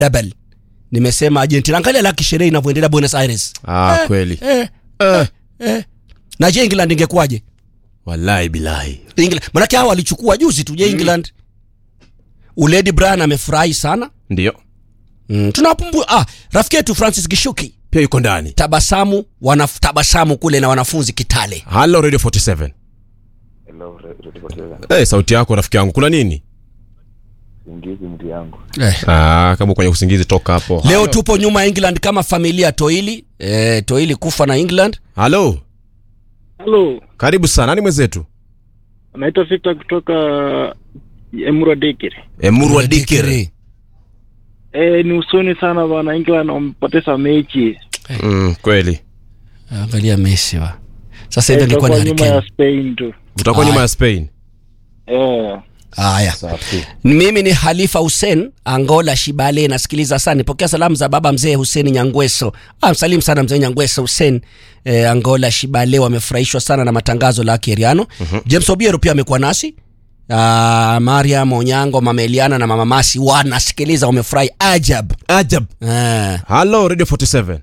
double nimesema argentina angalia laki sherehe inavyoendelea buenos aires ah, Eh, kweli eh, eh. eh. na je england ingekuwaje wallahi bilahi England- manake hao walichukua juzi tu je england uledi brian amefurahi sana ndio mm. tunawapumbu ah, rafiki yetu francis gishuki pia yuko ndani tabasamu wanatabasamu kule na wanafunzi kitale halo radio 47 Hello, Re- Radio Poteza. hey, sauti yako rafiki yangu kuna nini Singizi mtu yangu. eh. ah, kama kwenye usingizi toka hapo leo tupo nyuma ya england kama familia toili eh, toili kufa na england halo Halo, karibu sana nani mwenzetu naitwa Victor kutoka Emurua Dikiri. emurwa dikiri E, ni usoni sana bwana, England wamepoteza mechi mm, kweli angalia messi wa sasa hivi Eh, angekuwa ni itakuwa nyuma ya harikeni Spain tu. utakuwa nyuma ya spain Eh, haya safi mimi ni halifa hussein angola shibale nasikiliza sana nipokea salamu za baba mzee hussein nyangweso ah, msalimu sana mzee nyangweso hussein eh, angola shibale wamefurahishwa sana na matangazo la keriano uh-huh. james obiero pia amekuwa nasi Uh, mariam onyango mama eliana na mama masi wanasikiliza wamefurahi ajab ajab eh. halo radio 47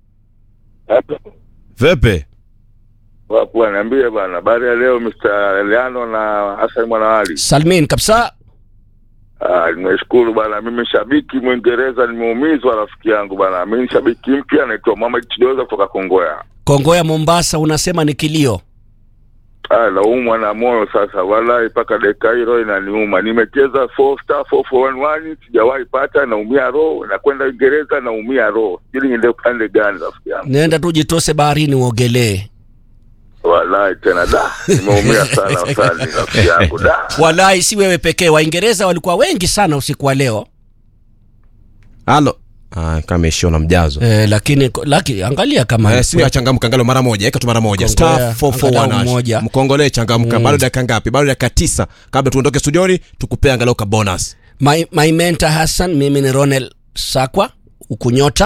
vepe Wapo niambie bana, habari ya leo Mr. Leano na Hassan Mwanawali. salmin kabisa Ah, nimeshukuru bana, mimi shabiki Mwingereza, nimeumizwa rafiki yangu bana. Mimi shabiki mpya naitwa Mohamed Chidoza kutoka Kongoya. kongo ya mombasa unasema ni kilio Ah, naumwa na moyo sasa, wallahi mpaka dakika hii roho inaniuma. Nimecheza 4 star 4411 sijawahi pata, naumia roho. Nakwenda Uingereza naumia roho. Sijui niende upande gani rafiki yangu. nenda tu jitose baharini uogelee Wallahi tena da, nimeumia sana sana rafiki yangu da. walai si wewe pekee waingereza walikuwa wengi sana usiku wa leo halo ah, kama ishiwa na mjazo eh, lakini laki, angalia kama Eh, simu achangamka ngalo mara moja eka tu mara moja Kongolea, star 441 angalau hash. moja. mkongolee changamka bado dakika ngapi bado dakika tisa kabla tuondoke studioni tukupea angalau ka bonus my, my mentor hassan mimi ni ronel sakwa ukunyota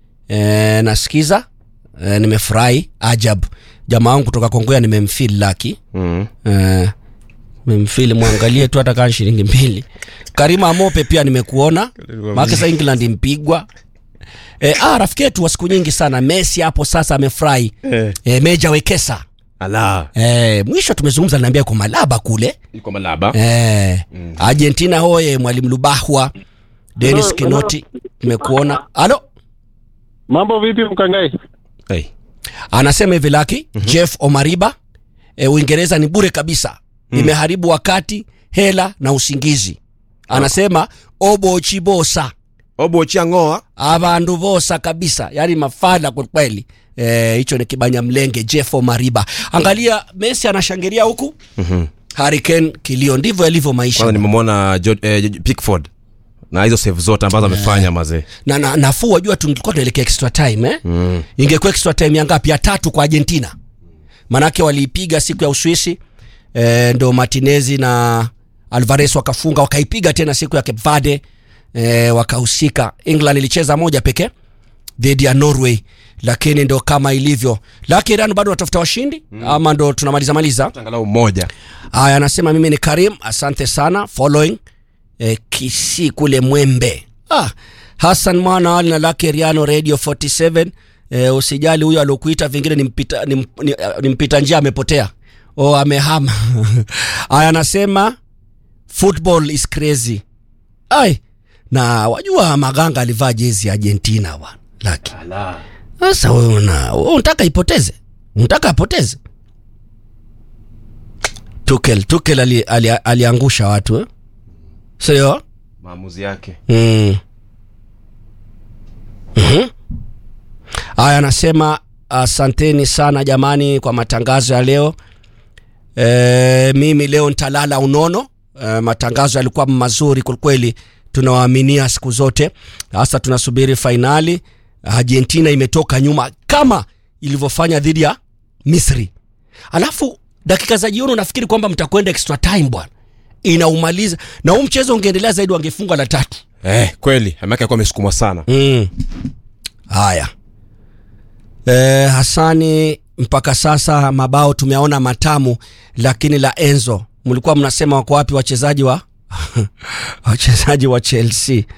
eh, nasikiza eh, nimefurahi ajab jamaa wangu kutoka kongoya nimemfil laki mm. eh, memfili mwangalie tu hata kaa shilingi mbili karima amope pia nimekuona makesa england mpigwa e, ah, rafiki yetu wa siku nyingi sana messi hapo sasa amefurahi eh. e, meja wekesa ala e, mwisho tumezungumza naambia kwa malaba kule iko malaba e, argentina hoye mwalimu lubahwa denis Hello, kinoti nimekuona halo mambo vipi mkangai? hey. anasema hivi laki mm-hmm. jeff omariba e, uingereza ni bure kabisa mm. imeharibu wakati hela na usingizi anasema obochibosa obochia ngoa abandu bosa kabisa yani mafala kwelikweli Eh, hicho ni kibanya mlenge jeff omariba angalia messi anashangilia huku Mhm. harican kilio ndivyo yalivyo maisha kwanza nimemwona Jo- eh, Jo- pickford na hizo save zote ambazo amefanya mazee na, na nafuu wajua tulikuwa tunaelekea extra time eh? mm. ingekuwa extra time ya ngapi ya tatu kwa argentina manake waliipiga siku ya uswisi e, ndo martinezi na alvarez wakafunga wakaipiga tena siku ya cape verde e, wakahusika england ilicheza moja pekee dhidi ya norway lakini ndo kama ilivyo laki iran bado watafuta washindi mm. ama ndo tunamaliza maliza angalau mmoja haya anasema mimi ni karim asante sana following eh, kisi kule mwembe ah, hasan mwana ali na lake riano radio 47 eh, usijali huyo aliokuita vingine ni mpita, ni, mp- ni, ni mpita njia amepotea o amehama haya anasema football is crazy ai na wajua maganga alivaa jezi ya argentina bwana laki sasa wewe una wewe unataka ipoteze unataka apoteze tukel tukel ali, ali, aliangusha watu eh? sio maamuzi yake mm. Mhm. haya anasema asanteni sana jamani kwa matangazo ya leo e, mimi leo ntalala unono e, matangazo yalikuwa mazuri kwelikweli tunawaaminia siku zote hasa tunasubiri fainali argentina imetoka nyuma kama ilivyofanya dhidi ya misri alafu dakika za jioni unafikiri kwamba mtakwenda extra time bwana inaumaliza na huu mchezo ungeendelea zaidi wangefungwa la tatu eh, kweli amake akuwa amesukumwa sana mm. haya e, hasani mpaka sasa mabao tumeaona matamu lakini la enzo mlikuwa mnasema wako wapi wachezaji wa wachezaji wa chelsea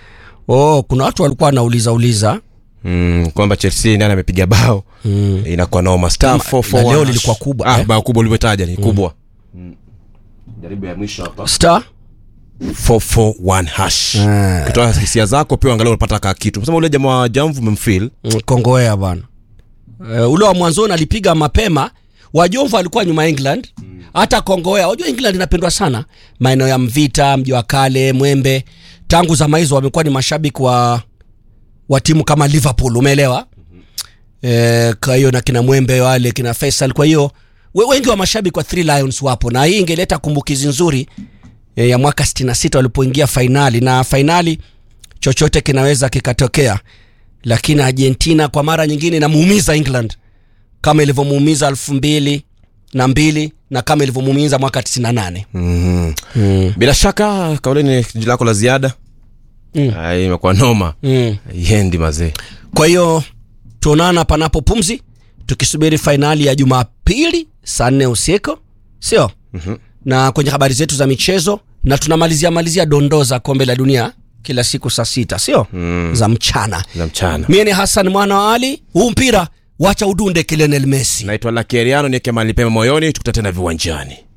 oh kuna watu walikuwa wanauliza uliza mm, kwamba chelsea nani amepiga bao mm. inakuwa noma star Kama- 441 na leo hash. lilikuwa kubwa, ah, eh? bao kubwa ulivyotaja ni kubwa jaribu ya mwisho hapa star 441 hash Ah. ukitoa hisia zako pia angalau unapata ka kitu sema ule jamaa wa jamvu umemfeel Mm, kongoea bwana uh, ule wa mwanzoni alipiga mapema wajomvu alikuwa nyuma ya england hata kongoea wajua england inapendwa sana maeneo ya mvita mji wa kale mwembe tangu zama hizo wamekuwa ni mashabiki wa wa timu kama liverpool umeelewa eh, kwa hiyo na kina mwembe wale kina faisal kwa hiyo we- wengi wa mashabiki wa three lions wapo na hii ingeleta kumbukizi nzuri eh, ya mwaka 66 walipoingia fainali na fainali chochote kinaweza kikatokea lakini argentina kwa mara nyingine inamuumiza england kama ilivyomuumiza elfu mbili na mbili na kama ilivyomuumiza mwaka 98 mm-hmm. mm. bila shaka kauleni jiji lako la ziada Mm. Ah, hii imekuwa noma mm. yendi mazee kwa hiyo tuonana panapo pumzi tukisubiri fainali ya jumapili saa nne usiku sio Mhm. na kwenye habari zetu za michezo na tunamalizia malizia dondoo za kombe la dunia kila siku saa sita sio Mm. za mchana za mchana mie ni hasan mwana wa ali huu mpira wacha udunde kilenel messi naitwa lakeriano nieke mahali pema moyoni tukuta tena viwanjani